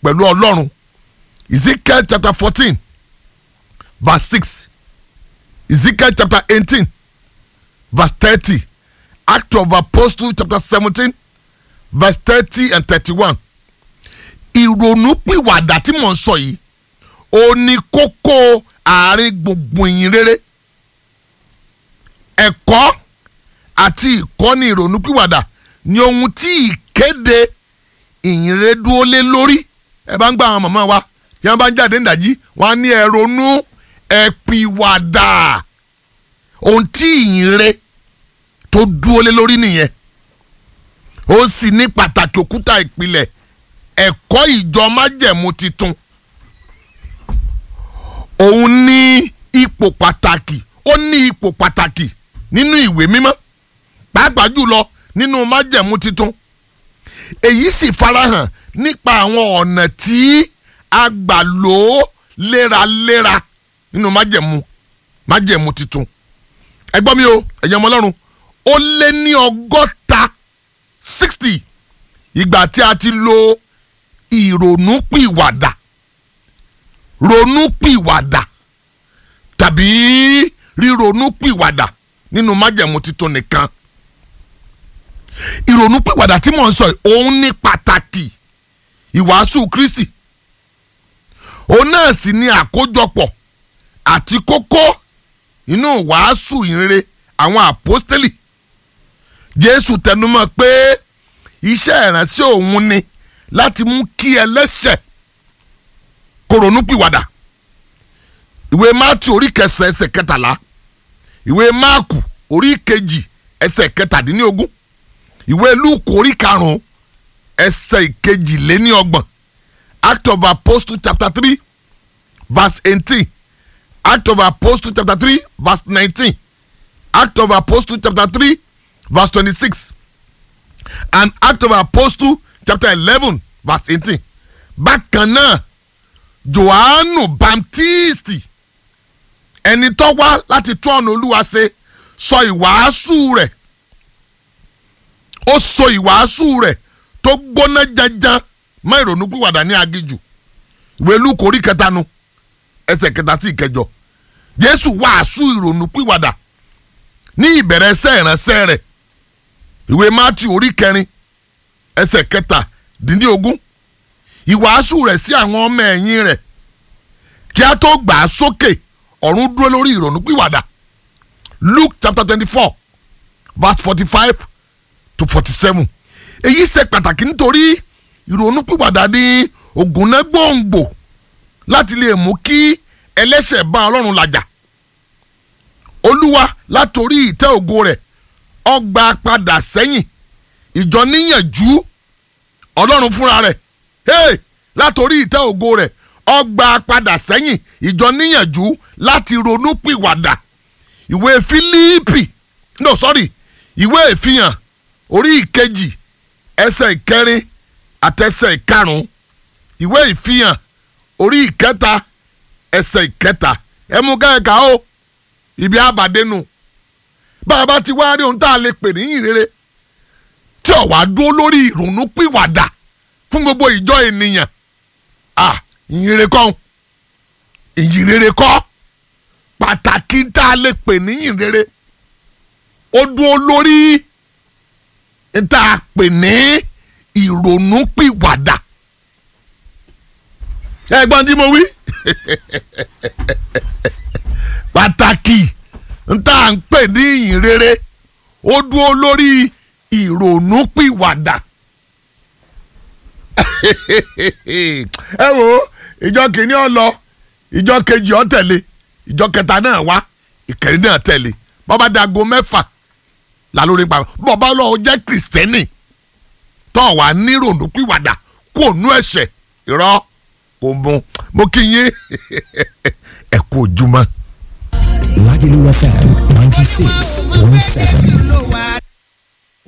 pẹ̀lú ọlọ́run ezekiel chapter fourteen verse six ezekiel chapter eighteen verse thirty act of apostle chapter seventeen verse thirty and thirty-one ìrònúpìwàdà tí mò ń sọ yìí ó ní kókó àárín gbùngbùn ìyìn rere ẹ̀kọ́ àti ìkọ́ni ìrònúpìwàdà ni ohun tí ìkéde ìyìn rere dúró lé lórí ẹ bá ń gbà àwọn màmá wa tí wọ́n bá ń jáde nídàjí wọ́n á ní ẹ ronú ẹ pìwàdà ohun tí ìyìn rere tó dúró lé lórí nìyẹn ó sì ní pàtàkì òkúta ìpìlẹ̀ ẹ̀kọ́ ìjọ májẹ̀mú titun òun ní ipò pàtàkì ó ní ipò pàtàkì nínú ìwé mímọ́ pàápàá jùlọ nínú májẹ̀mú titun èyí sì farahàn nípa àwọn ọ̀nà tí a gbà lò ó léraléra nínú májẹ̀mú májẹ̀mú titun ẹ gbọ́ mi o ẹ̀yin ọmọ ọlọ́run ó lé ní ọgọ́ta sixty ìgbà tí a ti lo ìrònúpìwàdà ronúpìwàdà tàbí ríronúpìwàdà nínú májẹ̀mú titun nìkan ìrònúpìwàdà tí mò ń sọ yìí òun ní pàtàkì ìwàásù Kristi òun náà sì ní àkójọpọ̀ àti kókó inú wàásù ìrere àwọn àpọ́stélì Jésù tẹnumọ́ pé iṣẹ́ ìránṣẹ́ òun ni láti mú kí ẹlẹ́ṣẹ̀ kó ronúpìwàdà ìwé Mátì orí kẹsàn ẹsẹ̀ kẹtàlá ìwé Máàkù orí kejì ẹsẹ̀ kẹtàdínlógún ìwé Lúùkù orí karùn-ún ẹsẹ̀ ìkejìléníọgbọ̀n Act of Apostle chapter three verse eighteen Act of Apostle chapter three verse nineteen Act of Apostle chapter three verse twenty-six and Act of Apostle chapter eleven verse eighteen bákan náà Jòhánù Baptisti ẹni tó wá láti tún ọ̀nà Olúwa ṣe sọ ìwàásù rẹ̀ ó sọ ìwàásù rẹ̀ tó gbóná janjan mọ́ ìrònúpìwàdà ní aginjù ìwé Lúùkù orí kẹta nu ẹsẹ̀ kẹta sí ìkẹjọ Jésù wàásù ìrònúpìwàdà ní ìbẹ̀rẹ̀ ẹsẹ̀ ìránṣẹ́ rẹ̀ ìwé Mátíù orí kẹrin ẹsẹ̀ kẹtàdínlógún ìwàásù rẹ̀ sí àwọn ọmọ ẹ̀yìn rẹ̀ kí a tó gbà á sókè ọ̀run dúró lórí ìrònúpìwàdà Luke chapter twenty-four verse forty-five to forty-seven èyí ṣe pàtàkì nítorí ìrònúpìwàdà ní ògùnná gbòǹgbò láti lè mú kí ẹlẹ́ṣẹ̀ bá Ọlọ́run làjà Olúwa látòrí ìtẹ́ ògo rẹ̀ ọgbà padà sẹ́yìn ìjọ níyànjú Ọlọ́run fúnra rẹ̀ hey, látòrí ìtẹ́ ògo rẹ̀ ọgbà padà sẹ́yìn ìjọ níyànjú láti ronúpìwàdà ìwé Fílípì no sorry ìwé ìfihàn orí ìkejì ẹsẹ̀ ìkẹrin àtẹsẹ̀ ìkarùn ìwé ìfihàn orí ìkẹta ẹsẹ̀ ìkẹta ẹ mú kẹ́kẹ́ o ibi àbàdénu bàbá ti wá rí ohun tá a lè pè ní ìrere tí ò wá dúró lórí ìrònúpìwàdà fún gbogbo ìjọ ènìyàn ah ìyìnrere kọ́ ìyìnrere kọ́ pàtàkì tá a lè pè ní ìyìnrere ó dúró lórí tá a pè ní ìrònúpìwàdà ẹ̀gbọ́n tí mo wí pàtàkì tá a ń pè ní ìyìnrere ó dúró lórí ìrònúpìwàdà ẹ wo ìjọ kìíní ọ lọ ìjọ kejì ọ tẹ̀lé ìjọ kẹta náà wá ìkẹrin náà tẹ̀lé bọ́bá dago mẹ́fà lálórí pa bọ́bá lọ́wọ́ jẹ́ kìrìsìtẹ́nì tó wà níròdù pìwàdà kó nú ẹ̀ṣẹ̀ irọ́ kò mú mo kí yín ẹ kú ojúmọ́. Lagelu FM 96.7.